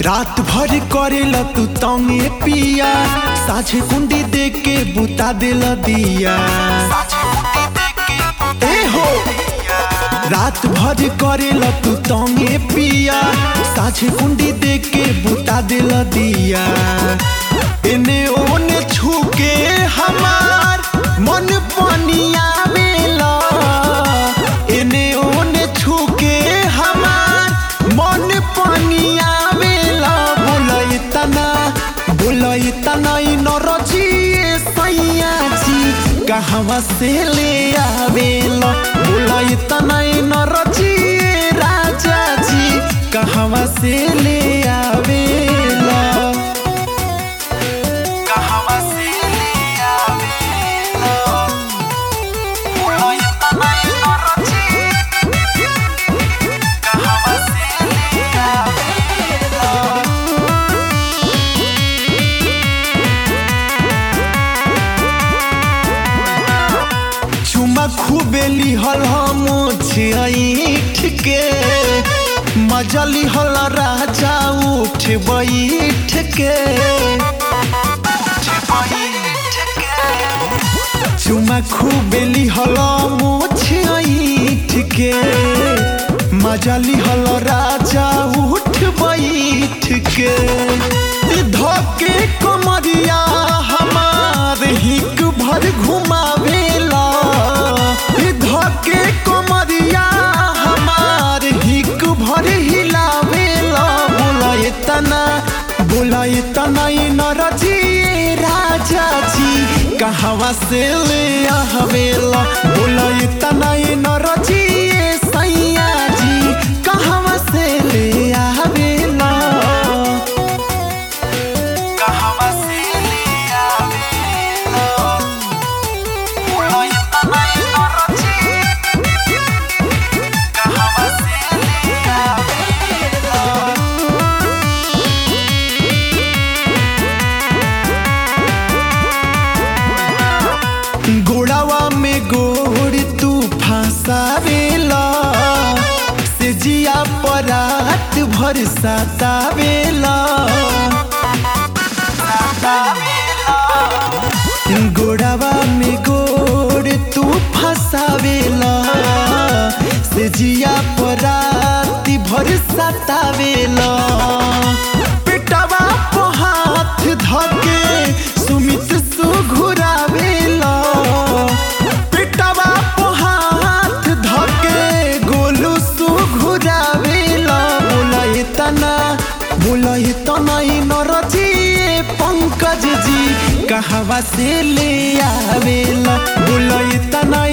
रात भर करेला तू तंगे पिया साझे कुंडी दे के बुता दिल दिया ए हो रात भर करेला तू तंगे पिया साझे कुंडी दे के बुता दिल दिया एने ओने छूके हमार मन पनिया बेला एने ओने छूके हमार मन पनिया बेला बोला इतना बोला इतना इ नरजी सैया जी कहवा से ले आवेला बोला इतना इ नरजी राजा जी कहवा से ले आवेला कहवा से ले आवेला बोला इतना इ नरजी कहवा से ले आवेला चुमा खूबे लिहल हम छिठ के मजा लिहल राजा उठ बैठ के चुमा खूबे लिहल मोछ के मजा लिहल राजा उठ बैठ के धके कमरिया हमार हिक भर घुमावेला धके कमरिया हमार हिक भर हिलावेला बोला इतना बोला इतना इ नरजी राजा जी कहवा से ले आवेला बोला इतना इ नरजी सैया जी कहवा से ले आवेला कहवा से ले आवेला बोला इतना इ नरजी कहवा से ले आवेला गोड़ावा में गोड़ तू फंसावेला से जिया परात भर सतावेला गोड़ावा में गोड़ तू फंसावेला से जिया परात भर सतावेला पेटवा पे हाथ धके सुमित सुघुरावेला पेटवा पे हाथ धके गोलू सुघुरावेला बोला इतना बोला इतना इ नरजी पंकज जी कहवा से ले आवेला बोला इतना